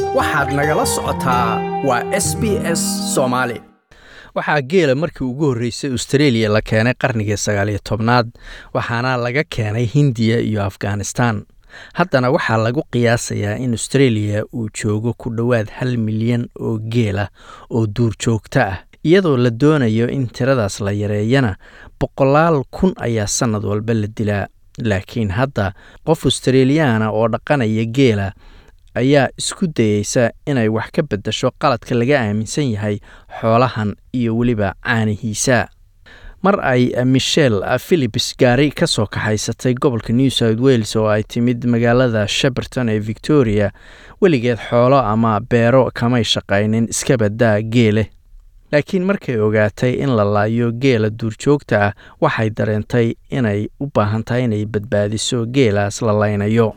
waxaad nagala socotaa waa s b s soomaali waxaa geela markii ugu horreysay australia la keenay qarnigii sagaaliyo tobnaad waxaana laga keenay hindiya iyo afghanistan haddana waxaa lagu qiyaasayaa in australia uu joogo ku dhowaad hal milyan oo geela oo duurjoogto ah iyadoo la doonayo in tiradaas la yareeyana boqolaal kun ayaa sannad walba la dilaa laakiin hadda qof australiyaana oo dhaqanaya geela ayaa isku dayeysa inay wax ka beddasho qaladka laga aaminsan yahay xoolahan iyo weliba caanihiisa mar ay michel philips gaari ka soo kaxaysatay gobolka new south wales oo ay timid magaalada sheberton ee victoria weligeed xoolo ama beero kamay shaqaynin iska baddaa geele laakiin markay ogaatay in la laayo geela duurjoogta ah waxay dareentay inay u baahan tahay inay badbaadiso geelaas la laynayo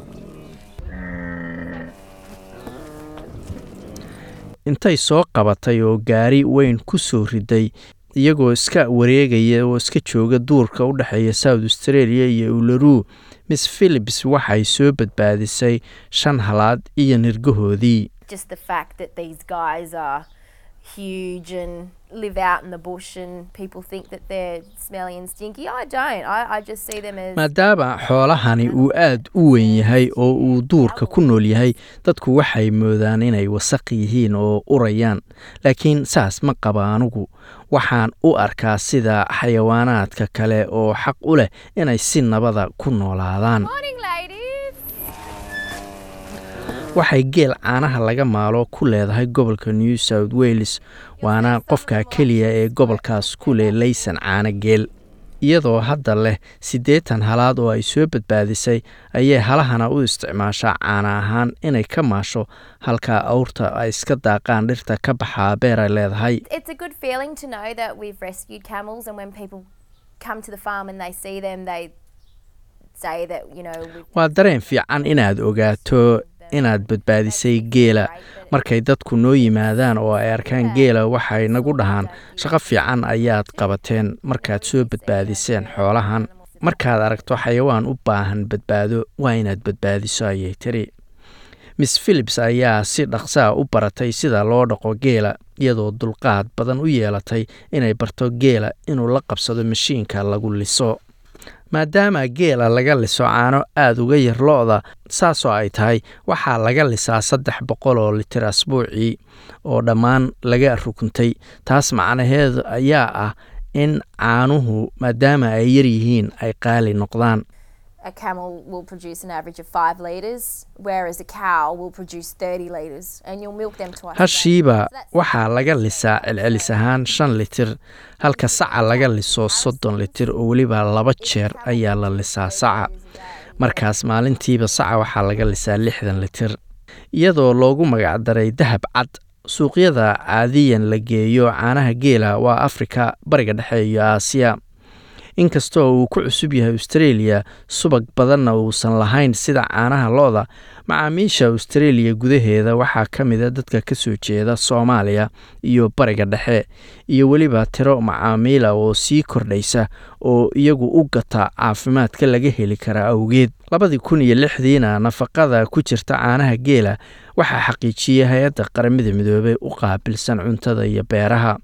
intay soo qabatay oo gaari weyn ku soo riday iyagoo iska wareegaya oo iska jooga duurka u dhexeeya south australia iyo ularuu miss philips waxay soo badbaadisay shan halaad iyo nirgahoodii just the fact that these guys are huge and live out in the bush and people think that they're smelly and stinky. I don't. I, I just see them as maadaama xoolahani uu aad u weyn yahay oo uu duurka ku nool yahay dadku waxay moodaan inay wasaq yihiin oo urayaan laakiin saas ma qaba anugu waxaan u arkaa sida xayawaanaadka kale oo xaq u leh inay si nabada ku noolaadaan morning, ladies. waxay geel caanaha laga maalo ku leedahay gobolka new south wales waana qofka keliya ee gobolkaas ku leh laysan caano geel iyadoo hadda leh siddeetan halaad oo ay soo badbaadisay ayay halahana u isticmaashaa caana ahaan inay ka maasho halka awrta ay iska daaqaan dhirta ka baxaa beeray leedahay It's a good feeling to know that we've rescued camels, and when people come to the farm and they see them, they say that you know we've waa dareen fiican inaad ogaato inaad badbaadisay geela markay dadku noo yimaadaan oo ay arkaan geela waxay nagu dhahaan shaqo fiican ayaad qabateen markaad soo badbaadiseen xoolahan markaad aragto xayawaan u baahan badbaado waa inaad badbaadiso ayay tiri miss philips ayaa si dhaqsaa u baratay sida loo dhaqo geela iyadoo dulqaad badan u yeelatay inay barto geela inuu la qabsado mashiinka lagu liso maadaama geela laga liso caano aada uga yar lo-da saasoo ay tahay waxaa laga lisaa saddex boqol oo litir asbuucii oo dhammaan laga rukuntay taas macnaheedu ayaa ah in caanuhu maadaama ay yar yihiin ay qaali noqdaan a camel will produce an average of five litres, whereas a cow will produce 30 litres, and you'll milk them twice. a day. hashiiba So that's- waxaa laga lisaa celcelis ahaan shan litir halka saca laga liso soddon litir oo weliba laba jeer ayaa la lisaa saca markaas maalintiiba saca waxaa laga lisaa lixdan litir iyadoo loogu magacdaray dahab cad suuqyada caadiyan la geeyo caanaha geela waa afrika bariga dhexe iyo aasiya inkastoo uu ku cusub yahay australia subag badanna uusan lahayn sida caanaha lo-da macaamiisha australia gudaheeda waxaa ka mida dadka ka soo jeeda soomaaliya iyo bariga dhexe iyo weliba tiro macaamiila oo sii kordhaysa oo iyagu u gata caafimaadka laga heli kara awgeed labadii kun iyo lixdiina nafaqada ku jirta caanaha geela waxaa xaqiijiyey hay-adda qaramada midoobey u qaabilsan cuntada iyo beeraha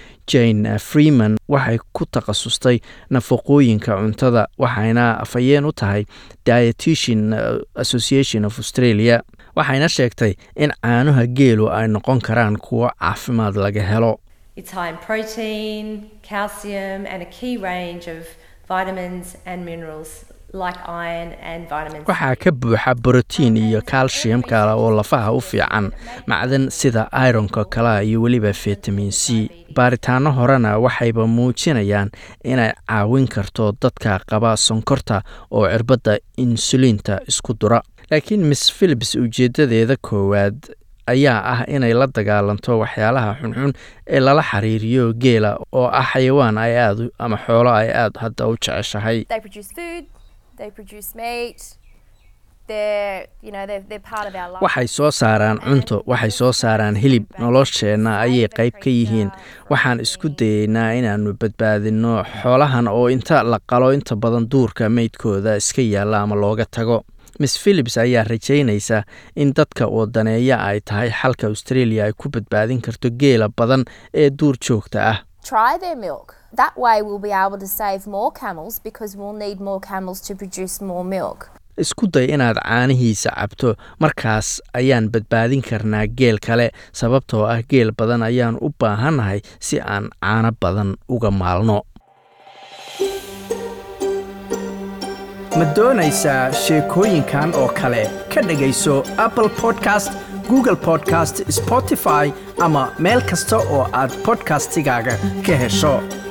jane freeman waxay ku takhasustay nafaqooyinka cuntada waxayna afhayeen u tahay dietitian association of australia waxayna sheegtay in caanuha geelu ay noqon karaan kuwo caafimaad laga helo It's high in protein, calcium, and a key range of vitamins and minerals like iron and vitamins. waxaa ka buuxa borotiin iyo calcium kale oo lafaha u fiican macdan sida ironka kale iyo weliba vitamin c baaritaano horena waxayba muujinayaan inay caawin karto dadka qaba sonkorta oo cirbadda insuliinta isku dura laakiin miss philips ujeedadeeda koowaad ayaa ah inay la dagaalanto waxyaalaha xunxun ee lala xiriiriyo geela oo ah xayawaan ay aad u- ama xoolo ay aada hadda u jeceshahay They produce food, they produce meat. They're, you know, they're, they're part of our life. waxay soo saaraan cunto waxay soo saaraan hilib nolosheenna ayay qayb ka yihiin waxaan isku dayeynaa inaannu badbaadinno xoolahan oo inta la qalo inta badan duurka meydkooda iska yaalla ama looga tago miss philips ayaa rajaynaysa in dadka wadaneeya ay tahay xalka australia ay ku badbaadin karto geela badan ee duur joogta ah Try their milk. That way, we'll be able to save more camels because we'll need more camels to produce more milk. isku day inaad caanihiisa cabto markaas ayaan badbaadin karnaa geel kale sababtoo ah geel badan ayaan u baahannahay si aan caano badan uga maalno ma doonaysaa sheekooyinkan oo kale ka dhegayso apple podcast google podcast spotify ama meel kasta oo aad podcastigaaga ka hesho